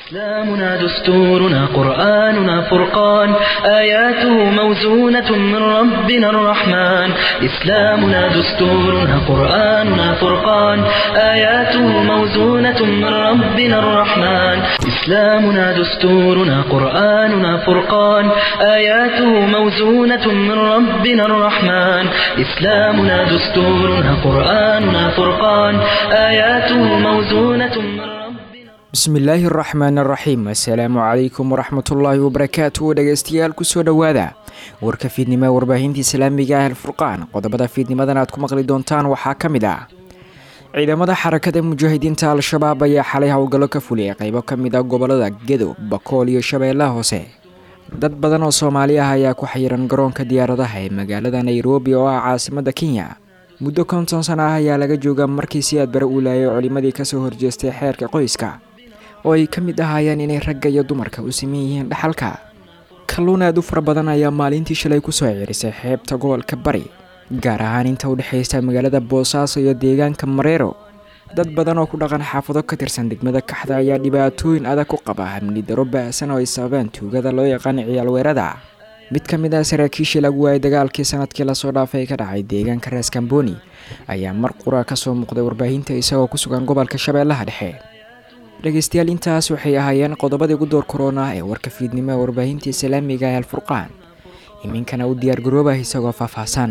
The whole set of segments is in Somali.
إسلامنا دستورنا قرآننا فرقان آياته موزونة من ربنا الرحمن إسلامنا دستورنا قرآننا فرقان آياته موزونة من ربنا الرحمن إسلامنا دستورنا قرآننا فرقان آياته موزونة من ربنا الرحمن إسلامنا دستورنا قرآننا فرقان آياته موزونة من ربنا bismillaahi araxmaan araxiim assalaamu calaykum waraxmatullaahi wabarakaatu dhegeystayaal kusoo dhowaada warka fiidnimo warbaahinta islaamiga ah alfurqaan qodobada fiidnimadan aad ku maqli doontaan waxaa ka mid ah ciidamada xarakada mujaahidiinta al-shabaab ayaa xalay howlgallo ka fuliyay qeybo ka mid ah gobolada gedo bakool iyo shabeellaha hoose dad badan oo soomaali ah ayaa ku xayiran garoonka diyaaradaha ee magaalada nairobi oo ah caasimada kenya muddo konton sano ah ayaa laga joogaa markii si aad bare uu laayay culimadii kasoo horjeestay xeerka qoyska oo ay ka mid ahaayeen inay ragga iyo dumarka u siman yihiin dhaxalka kalluun aad u fara badan ayaa maalintii shalay kusoo cirisay xeebta gobolka bari gaar ahaan inta u dhexaysta magaalada boosaaso iyo deegaanka mareero dad badan oo ku dhaqan xaafado ka tirsan degmada kaxda ayaa dhibaatooyin adag ku qaba hamni daro ba-san oo ay sababeen tuugada loo yaqaan ciyaal weerada mid ka mid ah saraakiishii lagu waayay dagaalkii sanadkii lasoo dhaafay ka dhacay deegaanka rees kamboni ayaa mar qura kasoo muuqday warbaahinta isagoo ku sugan gobolka shabeellaha dhexe dhegeystayaal intaas waxay ahaayeen qodobadii ugu door korona ee warka fiidnimo ee warbaahinta islaamiga ee alfurqaan iminkana u diyaargaroobah isagoo faahfaahsan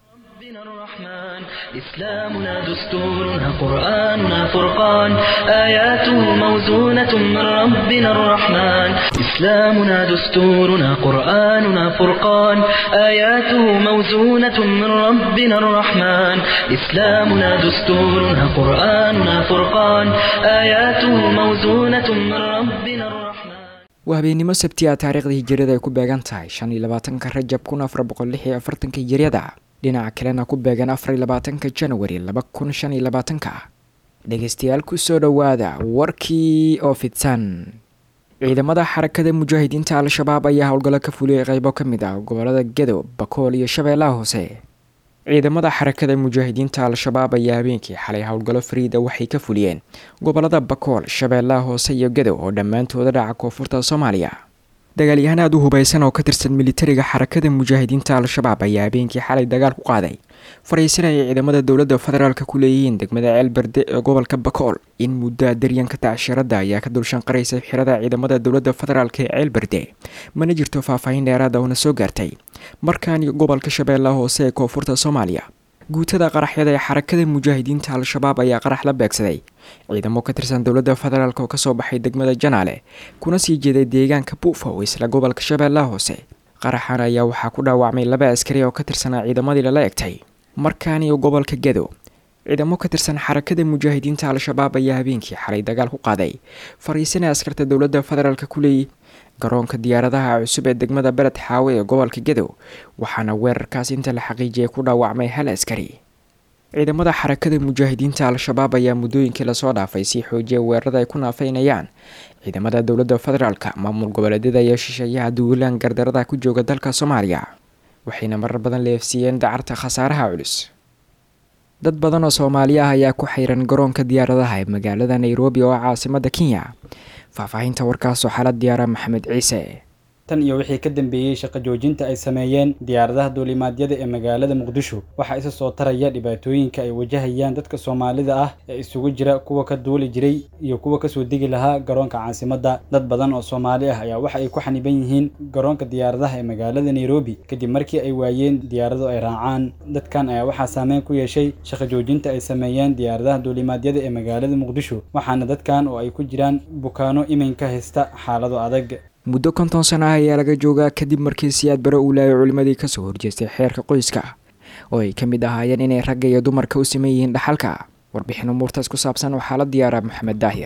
الرحمن إسلامنا دستورنا قرآننا فرقان آياته موزونة من ربنا الرحمن إسلامنا دستورنا قرآننا فرقان آياته موزونة من ربنا الرحمن إسلامنا دستورنا قرآننا فرقان آياته موزونة من ربنا الرحمن waa habeennimo sabti a taariikhda hijiriyada ay ku beegan tahay shan iyo labaatanka rajab kun afar boqol lix iyo afartanka hijiriyada dhinaca kalena ku beegan afar iyo labaatanka januari laba kun shan iyo labaatanka dhegeystayaal kusoo dhowaada warkii oo fidsan ciidamada xarakada mujaahidiinta al-shabaab ayaa howlgallo ka fuliyay qeybo ka mid ah gobolada gedo bakool iyo shabeellaha hoose ciidamada xarakada mujaahidiinta al-shabaab ayaa habeenkii xalay howlgallo fariida waxay ka fuliyeen gobolada bakool shabeellaha hoose iyo gedo oo dhammaantooda dhaca koonfurta soomaaliya dagaalyahaan aad u hubaysan oo ka tirsan militariga xarakada mujaahidiinta al-shabaab ayaa habeenkii xalay dagaal ku qaaday fariisanaya ciidamada dowladda federaalk ku leeyihiin degmada ceelberde ee gobolka bakool in muddoa daryanka tacshirada ayaa ka dulshanqaraysa xirada ciidamada dowladda federaalk ee ceelberde mana jirto faahfaahin dheeraada oona soo gaartay markaan iyo gobolka shabeellaha hoose ee koonfurta soomaaliya guutada qaraxyada ee xarakada mujaahidiinta al-shabaab ayaa qarax la beegsaday ciidamo ka tirsan dowladda federaalk oo kasoo baxay degmada janaale kuna sii jeeday deegaanka buufow isla gobolka shabeellaha hoose qaraxan ayaa waxaa ku dhaawacmay laba askari oo ka tirsanaa ciidamadii lala egtay markaan iyo gobolka gedo ciidamo ka tirsan xarakada mujaahidiinta al-shabaab ayaa habeenkii xalay dagaal ku qaaday fariisana askarta dowladda federaalk ku leeyay garoonka diyaaradaha cusub ee degmada beled xaawe ee gobolka gedo waxaana weerarkaas inta la xaqiijiyay ku dhaawacmay hal askari ciidamada xarakada mujaahidiinta al-shabaab ayaa muddooyinkii lasoo dhaafay sii xoojiyay weerarada ay ku naafeynayaan ciidamada dowladda federaalk maamul goboleedyada iyo shisheeyaha duulaan gardarada ku jooga dalka soomaaliya waxayna marar badan leefsiiyeen dacarta khasaaraha culus dad badan oo soomaali ah ayaa ku xayran garoonka diyaaradaha ee magaalada nairobi oo caasimada kenya faahfaahinta warkaasoo xaalad diyaara maxamed ciise tan iyo wixii ka dambeeyey shaqo joojinta ay sameeyeen diyaaradaha duulimaadyada ee magaalada muqdisho waxaa isa soo taraya dhibaatooyinka ay wajahayaan dadka soomaalida ah ee isugu jira kuwa ka duuli jiray iyo kuwa kasoo degi lahaa garoonka caasimadda dad badan oo soomaali ah ayaa waxa ay ku xaniban yihiin garoonka diyaaradaha ee magaalada nairobi kadib markii ay waayeen diyaarado ay raacaan dadkan ayaa waxaa saameyn ku yeeshay shaqo joojinta ay sameeyeen diyaaradaha duulimaadyada ee magaalada muqdisho waxaana dadkan oo ay ku jiraan bukaano iminka haysta xaalado adag muddo konton sano ah ayaa laga joogaa kadib markii siyaad bare uu laayay culimadii kasoo horjeestay xeerka qoyska oo ay ka mid ahaayeen inay ragga iyo dumarka u siman yihiin dhaxalka warbixin umuurtaas ku saabsan waxaa la diyaaraa maxamed daahir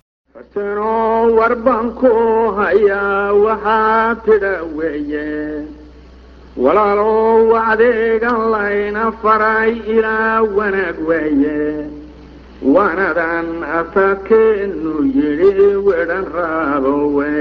fartano warban ku hayaa waxaa tidha weeye walaalow adeegan layna faray ilaa wanaag weeye waanadan asakeenu yidhi wedhan raabo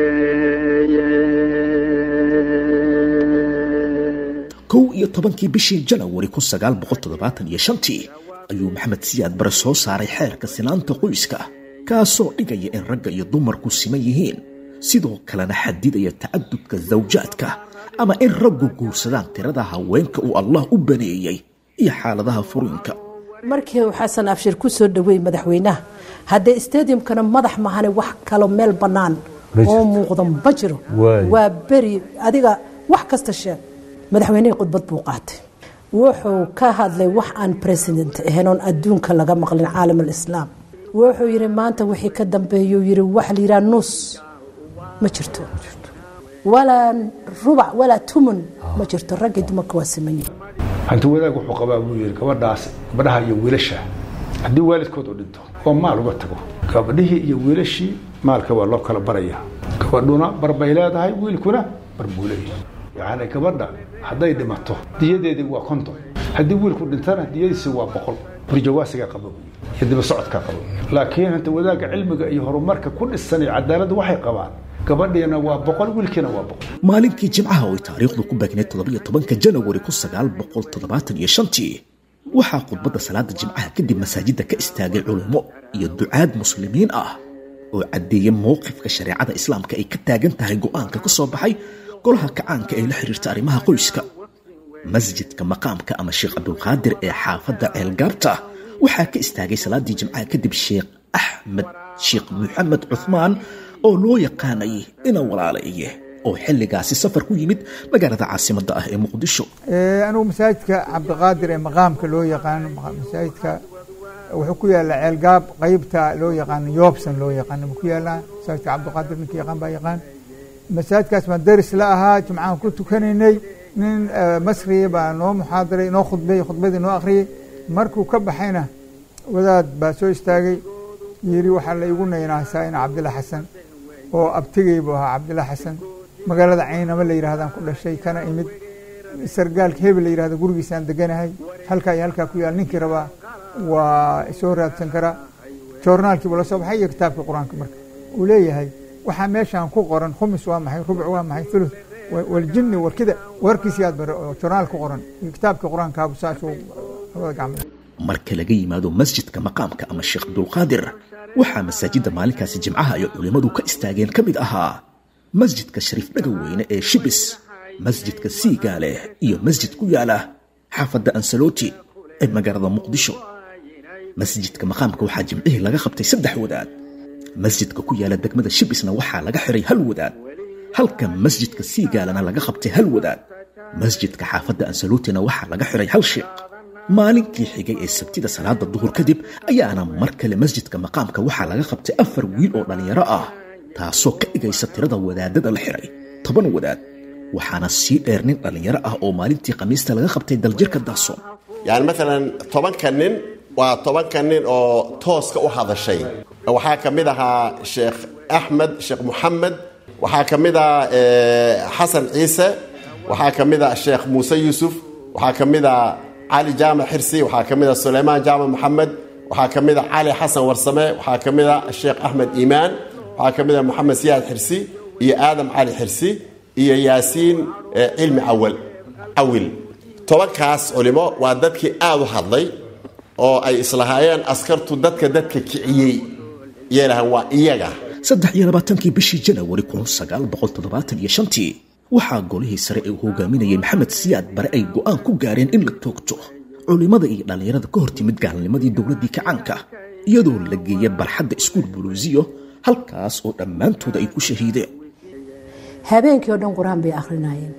weeye kow iyo tobankii bishii janawari kun sagaal boqol toddobaatan iyo shantii ayuu maxamed siyaad bare soo saaray xeerka sinaanta qoyska kaasoo dhigaya in ragga iyo dumarku siman yihiin sidoo kalena xadidaya tacadudka zawjaadka ama in raggu guursadaan tirada haweenka uu allah u baneeyey iyo xaaladaha furiinka markii uu xasan abshir ku soo dhaweeyey madaxweynaha haddee stadiumkana madax mahane wax kalo meel bannaan oo muuqda ma jiro waa beri adiga wax kasta sheeg madaxweynihii khudbad buu qaatay wuxuu ka hadlay wax aan president ahayn oon adduunka laga maqlin caalam alislaam wuxuu yidhi maanta wixii ka dambeeyuu yidhi wax la yidhaha nus ma jirto walaa rubac walaa tumun ma jirto raggii dumarka waa simanyi hanti wadaag wuxuu qabaa buu yidhi gabadhaas gabadhaha iyo wiilasha haddii waalidkood u dhinto oo maal uga tago gabadhihii iyo wiilashii maalka waa loo kala baraya gabadhuna bar bay leedahay wiilkuna bar buu leeyahay yacni gabadha hadday dhimato diyadeedii waa konton haddii wiilku dhintana diyadiisi waa boqol burjawaasigaa qaba iyo diba socodkaa qaba laakiin hanta wadaagga cilmiga iyo horumarka ku dhisan iyo cadaaladda waxay qabaan gabadhiina waa boqol wiilkiina waa boqol maalinkii jimcaha oo ay taariikhdu ku beegneed toddobiyo tobanka janawari kun sagaal boqol toddobaatan iyo shantii waxaa khudbadda salaada jimcaha kadib masaajidda ka istaagay culummo iyo ducaad muslimiin ah oo caddeeyay mowqifka shareecada islaamka ay ka taagan tahay go'aanka ka soo baxay golaha kacaanka ee la xiriirta arrimaha qoyska masjidka maqaamka ama sheekh cabdulqaadir ee xaafadda ceelgaabta waxaa ka istaagay salaadii jimcaha kadib sheekh axmed sheekh maxamed cuhmaan oo loo yaqaanay ina walaalaye oo xilligaasi safar ku yimid magaalada caasimadda ah ee muqdisho anigu masaajidka cabdiqaadir ee maqaamka loo yaqaano masaajidka wuxuu ku yaallaa ceelgaab qeybta loo yaqaano yoobsan loo yaqaano ku yaallaa masaajidka cabdiqaadir ninka yaqaan baa yaqaan masaajidkaas baan daris la ahaa jimcahan ku tukanaynay nin masriya baa noo muxaadaray noo khudbay khudbadii noo akhriyey markuu ka baxayna wadaad baa soo istaagay yidhi waxaa la igu naynaasaa ina cabdilla xasan oo abtigay buu ahaa cabdilla xasan magaalada caynama la yidhahdaan ku dhashay kana imid sargaalka hebel la yidhahdo gurigiisaan deganahay halkaa iyo halkaa ku yaal ninkii rabaa waa soo raadsan karaa joornaalkiibu la soo baxay iyo kitaabka qur-aanka marka uu leeyahay waxaa meeshaan ku qoran khumis waa maxay rubuc waa maxay thuluth waljinni warkida warkiisii aad bare oo joornaal ku qoran iyo kitaabka qur-aankaabu saasuu labada gacmood marka laga yimaado masjidka maqaamka ama sheekh abdulqaadir waxaa masaajidda maalinkaasi jimcaha ay culimmadu ka istaageen ka mid ahaa masjidka shariif dhagaweyne ee shibis masjidka siigaale iyo masjid ku yaala xaafadda ansaloti ee magaalada muqdisho masjidka maqaamka waxaa jimcihii laga qabtay saddex wadaad masjidka ku yaala degmada shibisna waxaa laga xiray hal wadaad halka masjidka siigaalana laga qabtay hal wadaad masjidka xaafadda ansaluutina waxaa laga xiray hal sheekh maalinkii xigay ee sabtida salaada duhur kadib ayaana mar kale masjidka maqaamka waxaa laga qabtay afar wiil oo dhallinyaro ah taasoo ka dhigaysa tirada wadaadada la xiray toban wadaad waxaana sii dheer nin dhallinyaro ah oo maalintii khamiista laga qabtay daljirka daasoon yani maalan tobanka nin waa tobanka nin oo tooska u hadashay waxaa ka mid ahaa sheekh axmed sheekh moxamed waxaa ka mid ah xasan ciise waxaa ka mid ah sheekh muuse yuusuf waxaa ka mid ah cali jaamac xirsi waxaa ka mid ah sulaymaan jaamac moxamed waxaa ka mid ah cali xasan warsame waxaa ka mid ah sheekh axmed iimaan waxaa ka mid ah moxamed siyaad xirsi iyo aadam cali xirsi iyo yaasiin cilmi awal cawil tobankaas culimo waa dadkii aada u hadlay oo ay islahaayeen askartu dadka dadka kiciyey yeelahan waa iyaga saddex iyo labaatankii bishii janawari kun sagaal boqol toddobaatan iyo shantii waxaa golihii sare ee uu hogaaminayay maxamed siyaad bare ay go'aan ku gaareen in la toogto culimmada iyo dhallinyarada ka hor timid gaalnimadii dowladdii kacaanka iyadoo la geeya barxadda iskuul buluusiyo halkaas oo dhammaantooda ay ku shahiideen habeenkii oo dhan qur-aan bay akhrinayeen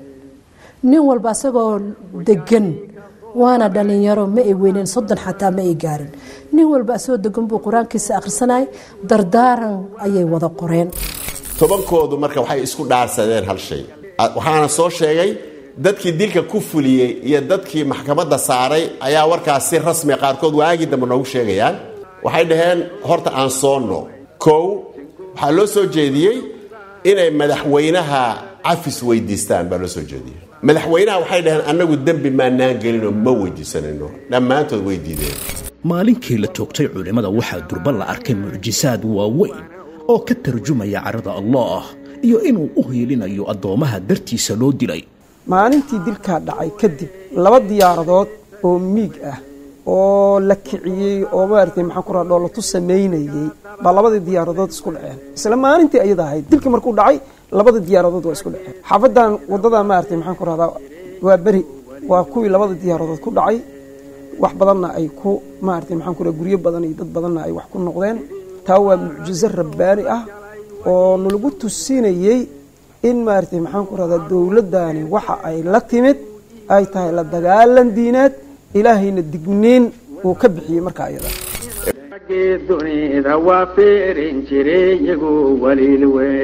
nin walba asagoo degan waana dhallinyaro ma ay weyneen soddon xataa ma ay gaarin nin walba asagoo degan buu qur-aankiisa akhrisanayay dardaaran ayay wada qoreen tobankoodu marka waxay isku dhaarsadeen hal shay waxaana soo sheegay dadkii dilka ku fuliyey iyo dadkii maxkamadda saaray ayaa warkaas si rasmi qaarkood waagii dambe noogu sheegayaan waxay dhaheen horta aan soonno kow waxaa loo soo jeediyey inay madaxweynaha cafis weydiistaan baa loo soo jeediyey madaxweynaha waxay dhaheen annagu dembi maanaan gelinoo ma weydiisanayno dhammaantood way diideen maalinkii la toogtay culimmada waxaa durba la arkay mucjisaad waaweyn oo ka tarjumaya carada allah iyo inuu u hiilinayo addoommaha dartiisa loo dilay maalintii dilkaa dhacay kadib laba diyaaradood oo miig ah oo la kiciyey oo maaragtay maxaan ku raha dhoolatu samaynayey baa labadii diyaaradood isku dhaceen isla maalintii ayada ahayd dilkii markuu dhacay labada diyaaradood waa isku dhaceen xaafadan waddadan maaragtay maxaan ku rahdaa waa beri waa kuwii labada diyaaradood ku dhacay wax badanna ay ku maaragtay maxaan ku raha guryo badan iyo dad badanna ay wax ku noqdeen taa waa mucjizo rabbaani ah oo nalagu tusinayey in maaragtay maxaan ku rahdaa dowladdani waxa ay la timid ay tahay la dagaalan diineed ilaahayna digniin uu ka bixiyey markaa iyada raggii dunida waa fiirin jiray iyagu waliil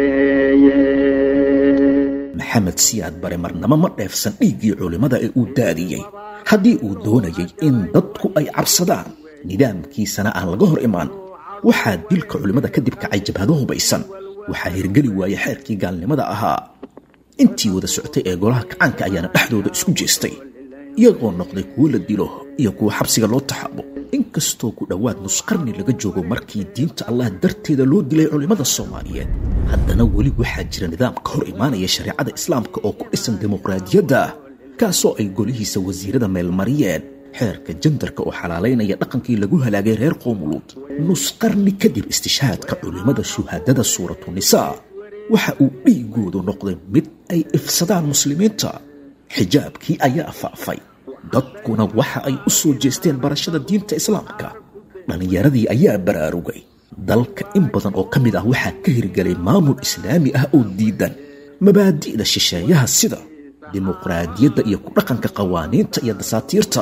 weeye maxamed siyaad bare marnamo ma dheefsan dhiiggii culimmada ee uu daadiyey haddii uu doonayay in dadku ay cabsadaan nidaamkiisana aan laga hor imaan waxaa dilka culimmada kadib kacay jabhado hubaysan waxaa hirgeli waayey xeerkii gaalnimada ahaa intii wada socotay ee golaha kacaanka ayaana dhexdooda isku jeestay iyagoo noqday kuwo la dilo iyo kuwo xabsiga loo taxaabo inkastoo ku dhowaad nusqarni laga joogo markii diinta allah darteeda loo dilay culimmada soomaaliyeed haddana weli waxaa jira nidaam ka hor imaanaya shareecada islaamka oo ku dhisan dimuqraadiyadda kaasoo ay golihiisa wasiirada meelmariyeen xeerka jandarka oo xalaalaynaya dhaqankii lagu halaagay reer qoomuluud nusqarni kadib istishhaadka culimmada shuhaadada suuratu nisaa waxa uu dhiigoodu noqday mid ay ifsadaan muslimiinta xijaabkii ayaa faafay dadkuna waxa ay u soo jeesteen barashada diinta islaamka dhallinyaradii ayaa baraarugay dalka in badan oo ka mid ah waxaa ka hirgelay maamul islaami ah oo diidan mabaadi'da shisheeyaha sida dimuqraadiyadda iyo ku dhaqanka qawaaniinta iyo dasaatiirta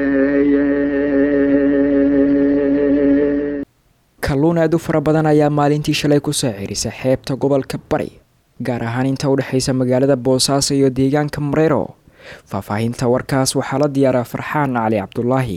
kalluun aad u fara badan ayaa maalintii shalay kusoo cirisa xeebta gobolka bari gaar ahaan inta u dhexaysa magaalada boosaaso iyo deegaanka mareero faahfaahinta warkaas waxaa la diyaaraa farxaan cali cabdulaahi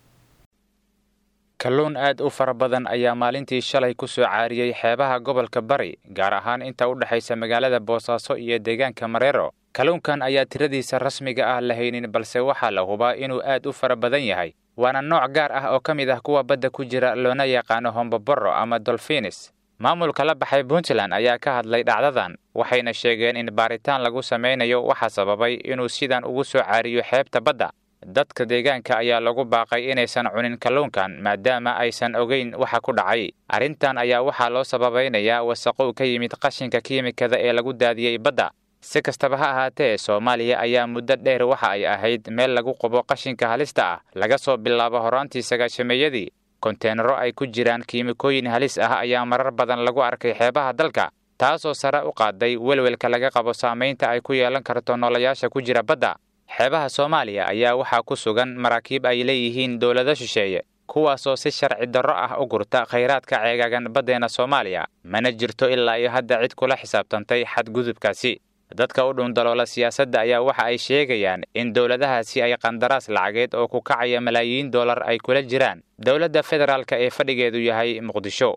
kalluun aad u fara badan ayaa maalintii shalay ku soo caariyey xeebaha gobolka bari gaar ahaan inta u dhexaysa magaalada boosaaso iyo deegaanka mareero kalluunkan ayaa tiradiisa rasmiga ah la haynin balse waxaa la hubaa inuu aad u fara badan yahay waana nooc gaar ah oo ka mid ah kuwa badda ku jira loona yaqaano homboboro ama dolfinis maamulka la baxay puntland ayaa ka hadlay dhacdadan waxayna sheegeen in baaritaan lagu samaynayo waxaa sababay inuu sidan ugu soo caariyo xeebta badda dadka deegaanka ayaa lagu baaqay inaysan cunin kalluunkan maadaama aysan ogeyn waxa ku dhacay arrintan ayaa waxaa loo sababaynayaa wasaqow ka yimid qashinka kiimikada ee lagu daadiyey badda si kastaba ha ahaatee soomaaliya ayaa muddo dheer waxa ay ahayd meel lagu qubo qashinka halista ah laga soo bilaabo horaantii sagaashameeyadii konteenaro ay ku jiraan kiimikooyin halis ah ayaa marar badan lagu arkay xeebaha dalka taasoo sare u qaaday welwelka laga qabo saamaynta ay ku yeelan karto noolayaasha ku jira badda xeebaha soomaaliya ayaa waxaa ku sugan maraakiib ay leeyihiin dowlado shisheeye kuwaasoo si sharci darro ah u gurta khayraadka ceegaagan baddeena soomaaliya mana jirto ilaa iyo hadda cid kula xisaabtantay xadgudubkaasi dadka u dhundaloola siyaasadda ayaa waxa ay sheegayaan in dowladahaasi ay qandaraas lacageed oo ku kacaya malaayiin dollar ay kula jiraan dowladda federaalk ee fadhigeedu yahay muqdisho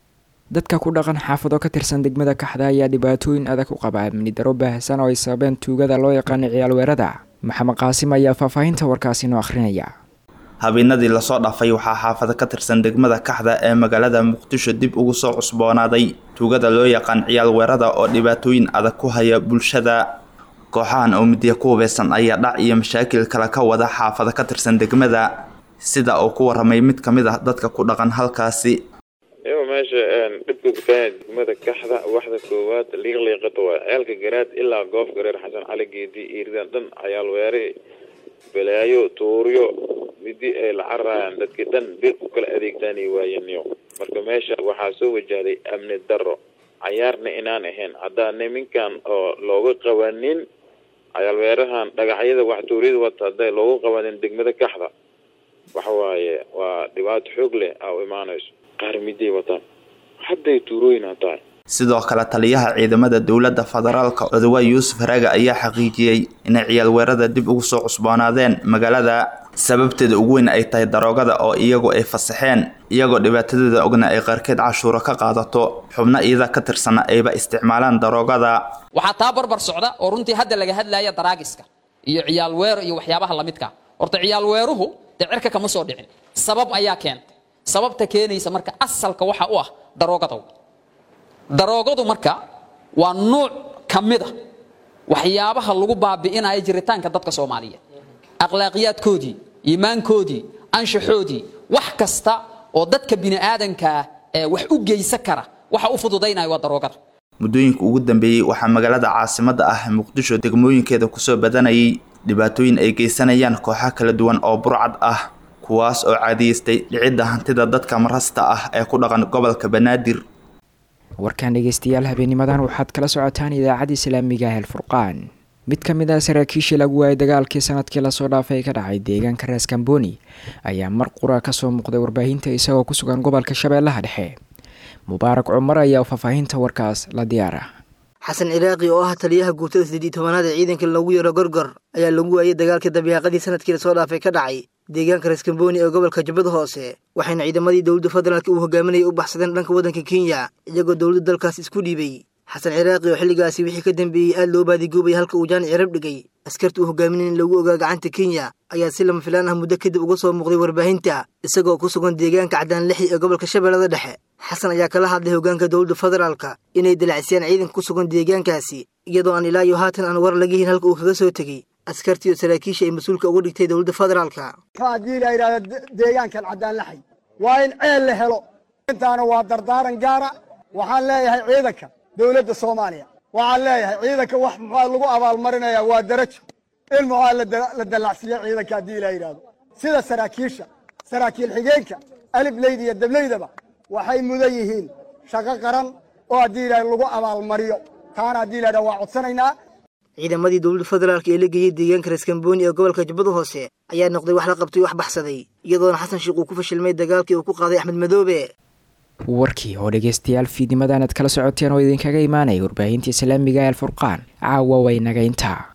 dadka ku dhaqan xaafado ka tirsan degmada kaxda ayaa dhibaatooyin adag u qaba amni daro baahsan oo ay sababeen tuugada loo yaqaano ciyaalweerada maxamed qaasim ayaa faahfaahinta warkaasi noo akhrinaya habeenadii lasoo dhaafay waxaa xaafado ka tirsan degmada kaxda ee magaalada muqdisho dib ugu soo cusboonaaday tuugada loo yaqaan ciyaal weerada oo dhibaatooyin adag ku haya bulshada kooxahan oo midya ku hubeysan ayaa dhac iyo mashaakil kale ka wada xaafado ka tirsan degmada sida uu ku waramay mid ka mid ah dadka ku dhaqan halkaasi iyago meesha dhibka kutaaya degmada kaxda waxda koowaad liiqliiqata waa ceelka garaad ilaa goof gareer xasan cali geedi iiridan dhan cayaal weere balaayo tuuryo midi ay la cararayaan dadkii dhan bir ku kala adeegtaanay waayaniyo marka meesha waxaa soo wajahday amni daro cayaarna inaan ahayn haddaa niminkan oo looga qabanin cayaalweerahan dhagaxyada wax tuuryada wata hadday looga qabanin degmada kaxda waxa waaye waa dhibaato xoog leh aa u imaanayso qaar miday wataan hadday tuurooyinaa tahay sidoo kale taliyaha ciidamada dowladda federaalka odawaay yuusuf haraga ayaa xaqiijiyey inay ciyaal weerada dib ugu soo cusboonaadeen magaalada sababteeda ugu weyn ay tahay daroogada oo iyagu ay fasaxeen iyagoo dhibaatadeeda ogna ay qaarkeed cashuuro ka qaadato xubno iyada ka tirsana ayba isticmaalaan daroogada waxaa taa barbar socda oo runtii hadda laga hadlaya daraagiska iyo ciyaal weero iyo waxyaabaha lamidka horta ciyaal weeruhu dee cirka kama soo dhicin sabab ayaa keentay sababta keenaysa marka asalka waxa u ah daroogada daroogadu marka waa nuuc ka mid a waxyaabaha lagu baabi'inaya jiritaanka dadka soomaaliyeed akhlaaqiyaadkoodii iimaankoodii anshaxoodii wax kasta oo dadka bini'aadankaa ee wax u geysa kara waxa u fududaynaya waa daroogada muddooyinka ugu dambeeyey waxaa magaalada caasimadda ah muqdisho degmooyinkeeda kusoo badanayay dhibaatooyin ay geysanayaan kooxo kala duwan oo burcad ah kuwaas oo caadiyeystay dhicidda hantida dadka marasta ah ee ku dhaqan gobolka banaadir warkaan dhegeystayaal habeenimadan waxaad kala socotaan idaacadda islaamiga ah elfurqaan mid ka mid ah saraakiishii lagu waayay dagaalkii sanadkii lasoo dhaafay ka dhacay deegaanka rees kamboni ayaa mar qura kasoo muuqday warbaahinta isagoo ku sugan gobolka shabeellaha dhexe mubaarak cumar ayaa faahfaahinta warkaas la diyaara xasan ciraaqi oo ah taliyaha guutada siddeed tobanaad ee ciidanka lagu yaro gorgor ayaa lagu waayay dagaalkii dabiiqadii sanadkii lasoo dhaafay ka dhacay deegaanka rees kamboni ee gobolka jubbada hoose waxayna ciidamadii dowladda federaalka uu hogaaminayay u baxsadeen dhanka waddanka kenya iyagoo dowladda dalkaas isku dhiibay xasan ciraaqi oo xilligaasi wixii ka dambeeyey aad loo baadigoobay halka uu jaan cirab dhigay askarta uu hogaaminay in lagu ogaa gacanta kenya ayaa si lama filaan ah muddo kadib uga soo muuqday warbaahinta isagoo ku sugan deegaanka caddaan lixi ee gobolka shabeellada dhexe xasan ayaa kala hadlay hoggaanka dowladda federaalka inay dalacsiyaan ciidanka ku sugan deegaankaasi iyadoo aan ilaa iyo haatan aan war laga hin halka uu kaga soo tegey askartii oo saraakiisha ay mas-uulka uga dhigtay dowladda federaalka haddii la yidhahdo deegaankan caddaan laxay waa in ceel la helo intaana waa dardaaran gaara waxaan leeyahay ciidanka dowladda soomaaliya waxaan leeyahay ciidanka wax muxaa lagu abaalmarinayaa waa darajo in muxaa la dallacsiiya ciidanka haddii la yidhahdo sida saraakiisha saraakiil xigeenka alifleyda iyo dableydaba waxay mudan yihiin shaqo qaran oo haddii la lagu abaalmariyo taana haddii la yidhahdo waa codsanaynaa ciidamadii dowladda federaalka ee la geeyey deegaanka rees kamboni ee gobolka jubbada hoose ayaa noqday wax la qabtay wax baxsaday iyadoona xasan sheekh uu ku fashilmay dagaalkii uu ku qaaday axmed madoobe warkii oo dhegeystayaal fiidnimadan aad kala socoteen oo idinkaga imaanaya warbaahinta islaamiga ee alfurqaan caawa way naga intaa